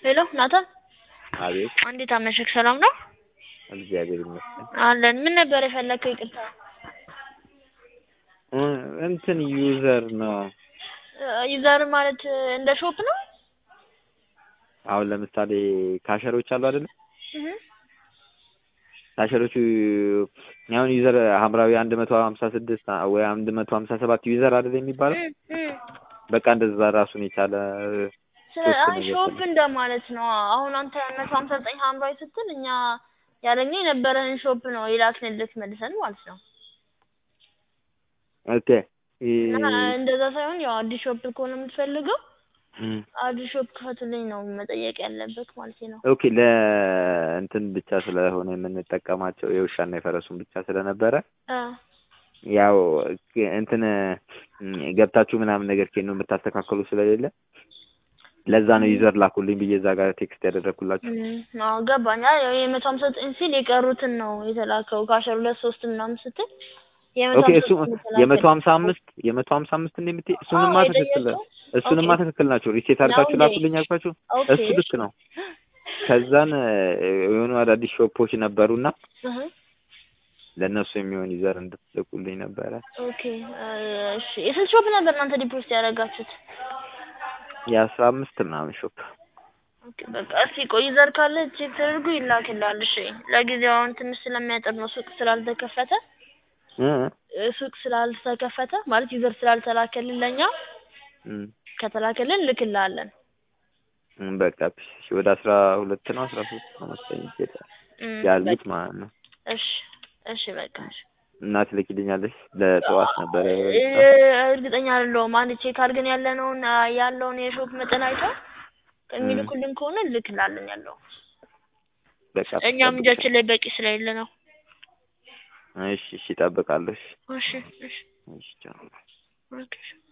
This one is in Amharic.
ሄሎ ናታን፣ አቤት። እንዴት አመሸክ? ሰላም ነው እግዚአብሔር ይመስገን። አለን። ምን ነበር የፈለግከው? ይቅርታ እ እንትን ዩዘር ነው። ዩዘር ማለት እንደ ሾፕ ነው? አሁን ለምሳሌ ካሸሮች አሉ አይደለ? እህ ካሸሮቹ አሁን ዩዘር ሐምራዊ አንድ መቶ ሀምሳ ስድስት ወይ አንድ መቶ ሀምሳ ሰባት ዩዘር አይደል የሚባለው? በቃ እንደዛ ራሱን የቻለ ስለ- አይ ሾፕ እንደማለት ነው። አሁን አንተ መቶ ሀምሳ ዘጠኝ ሐምራዊ ስትል እኛ ያለኛ የነበረህን ሾፕ ነው የላክንልክ መልሰን ማለት ነው። ኦኬ እና እንደዛ ሳይሆን ያው አዲስ ሾፕ ከሆነ የምትፈልገው እም፣ አዲስ ሾፕ ክፈትልኝ ነው መጠየቅ ያለበት ማለት ነው። ኦኬ ለእንትን ብቻ ስለሆነ የምንጠቀማቸው የውሻና የፈረሱን ብቻ ስለነበረ አ ያው እንትን ገብታችሁ ምናምን ነገር ከሄድ ነው የምታስተካከሉ ስለሌለ ለዛ ነው ዩዘር ላኩልኝ ብዬ እዛ ጋር ቴክስት ያደረግኩላችሁ። እም፣ አዎ ገባኝ። አይ የመቶ ሀምሳ ዘጠኝ ሲል የቀሩትን ነው የተላከው ከአስራ ሁለት ሶስት ምናምን ስትል የመቶ ኦኬ ሀምሳ እሱ ዘጠኝ የተላከው የመቶ ሀምሳ አምስት የመቶ ሀምሳ አምስት እንደምትይ እሱንማ አዎ፣ ትክክል የጠየቀው? እሱንማ ኦኬ። ትክክል ናቸው። ሪሴት አድርጋችሁ ነው እንዴ? ላኩልኝ አልኳችሁ። ኦኬ። እሱ ልክ ነው። ከዛን የሆኑ አዳዲስ ሾፖች ነበሩና እህ ለእነሱ የሚሆን ዩዘር እንድትልኩልኝ ነበረ። ኦኬ እሺ። የስንት ሾፕ ነበር እናንተ ዲፖዚት ያደረጋችሁት? የአስራ አምስት ምናምን ሾፕ ኦኬ በቃ እስኪ ቆይ ዩዘር ካለ ቼክ ተደርጎ ይላክልሃል። እሺ ለጊዜው አሁን ትንሽ ስለሚያጠር ነው ሱቅ ስላልተከፈተ እ እ ሱቅ ስላልተከፈተ ማለት ዩዘር ስላልተላከልን ለኛ እም፣ ከተላከልን ልክልሃለን። እም፣ በቃ እሺ፣ ወደ አስራ ሁለት ነው አስራ ሶስት ነው መሰለኝ ይሄዳል እም፣ ያሉት በቃ ማለት ነው። እሺ እሺ በቃ እሺ። እና ትልኪልኛለሽ? ለጠዋት ነበረ እ እርግጠኛ አይደለሁም። አንድ ቼክ አድርገን ያለነውን ያለውን የሾፕ መጠን አይተው የሚልኩልን ከሆነ ልክላለን ያለው በቃ እኛም እጃችን ላይ በቂ ስለሌለ ነው። እሺ፣ እሺ፣ እጠብቃለሁ። እሺ፣ እሺ እሺ እሺ፣ ቻው። ኦኬ